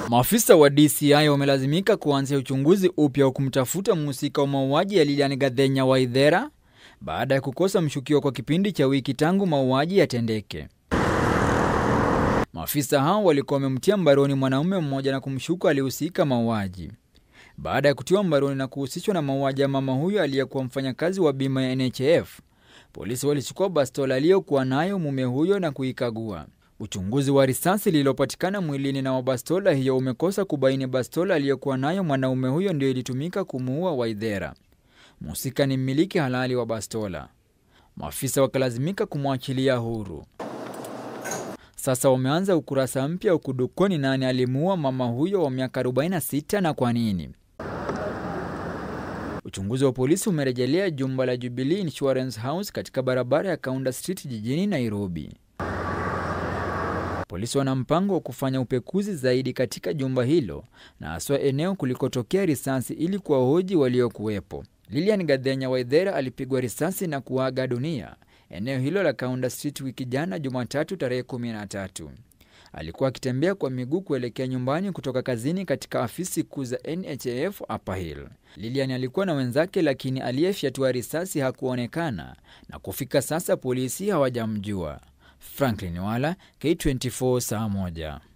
Maafisa wa DCI wamelazimika kuanzia uchunguzi upya wa kumtafuta mhusika wa mauaji ya Lilian Gathenya Waithera baada ya kukosa mshukiwa kwa kipindi cha wiki tangu mauaji yatendeke. Maafisa hao walikuwa wamemtia mbaroni mwanaume mmoja na kumshuku alihusika mauaji. Baada ya kutiwa mbaroni na kuhusishwa na mauaji ya mama huyo aliyekuwa mfanyakazi wa bima ya NHIF, polisi walichukua bastola aliyokuwa nayo mume huyo na kuikagua. Uchunguzi wa risasi lililopatikana mwilini na wa bastola hiyo umekosa kubaini bastola aliyokuwa nayo mwanaume huyo ndio ilitumika kumuua Waithera. Mhusika ni mmiliki halali wa bastola. Maafisa wakalazimika kumwachilia huru. Sasa wameanza ukurasa mpya wa kudukua ni nani alimuua mama huyo wa miaka 46 na kwa nini. Uchunguzi wa polisi umerejelea jumba la Jubilee Insurance House katika barabara ya Kaunda Street jijini Nairobi. Polisi wana mpango wa kufanya upekuzi zaidi katika jumba hilo na haswa eneo kulikotokea risasi ili kuwahoji waliokuwepo. Lilian Gathenya Waithera alipigwa risasi na kuaga dunia eneo hilo la Kaunda Street wiki jana Jumatatu tarehe 13. Alikuwa akitembea kwa miguu kuelekea nyumbani kutoka kazini katika afisi kuu za NHIF Upper Hill. Lilian alikuwa na wenzake, lakini aliyefyatua risasi hakuonekana na kufika sasa polisi hawajamjua. Franklin Wala, K24 saa moja.